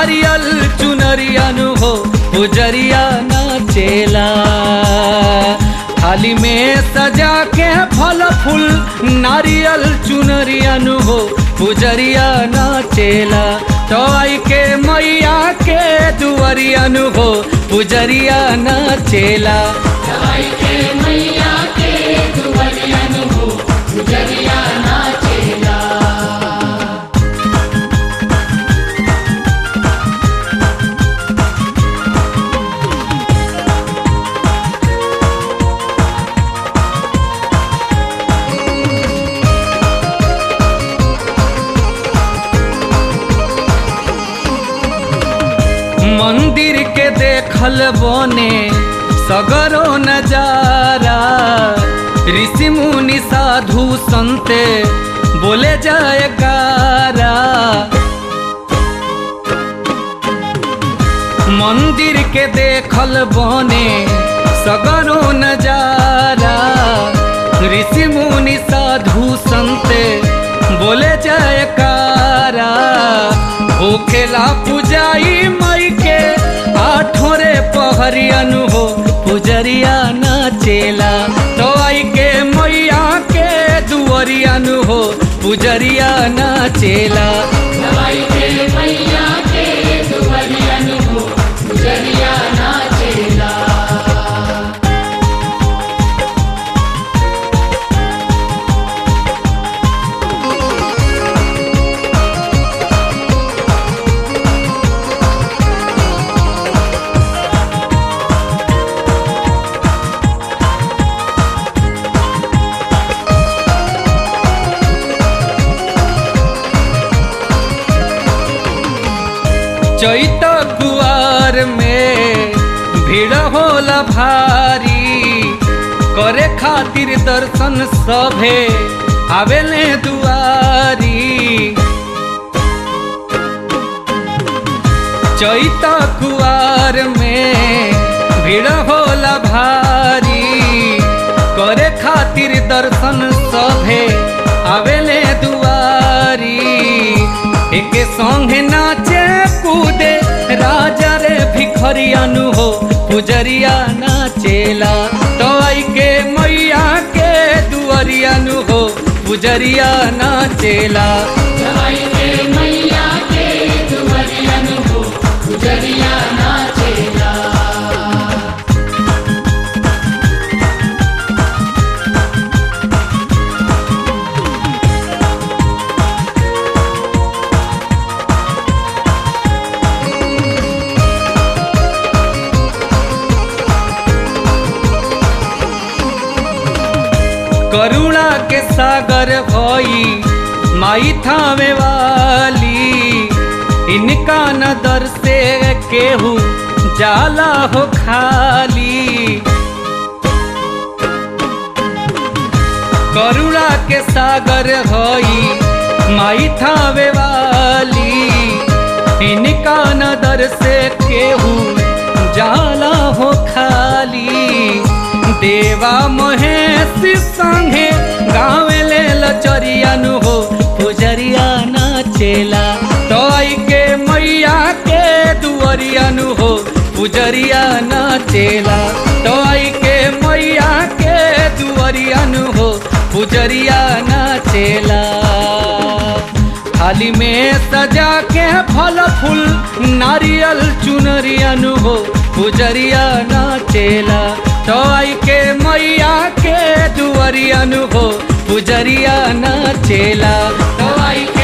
नारियल चुनरियनु हो पुजरिया नाचेला थाली में सजा के फल फूल नारियल चुनरियनु हो पुजरिया नाचेला तो आई के मैया के दुअरियनु हो पुजरिया नाचेला दवाई के मैया के दुवरियन हो गुजरिया नाचेला मंदिर के देखल बने सगरो नजारा ऋषि मुनि साधु संते बोले जयकारा मंदिर के देखल बने सगरो नजारा ऋषि मुनि साधु संते बोले जयकारा होखेला पुजाई मई के आठोरे पहरियनु हो पुजरिया नाचेला तो आई के मैया के दुअरियनु हो पुजरिया नाचेला दवाई के मैया के दुवरियन हो गुजरिया नाचेला चैत कुआर में भीड़ होला भारी करे खातिर दर्शन सभे आवेले दुआरी चैत कुआर में भीड़ होला भारी करे खातिर दर्शन सभे आवेले दुआरी एके संगे नाचे कूदे राजा रे भिखरियानु हो पुजरिया नाचेला तो आई के मैया के दुअरियानु हो पुजरिया नाचेला दवाई के मैया के दुवरियन हो गुजरिया नाचेला करुणा के सागर भई माई थामे वाली इनका नदर से केहू जाला हो खाली करुणा के सागर हई माई थावे वाली इनका नदर से केहू जाला हो खाली देवा महेश संगे गावे ले लचरियानु हो पुजरिया नाचेला तो आई के मैया के दुअरियानु हो पुजरिया नाचेला तो आई के मैया के दुअरियानु हो पुजरिया नाचेला थाली में सजा के फल फूल नारियल चुनरियनु हो पुजरिया नाचेला तो आई के मैया के दुअरियनु हो पुजरिया नाचेला तो आई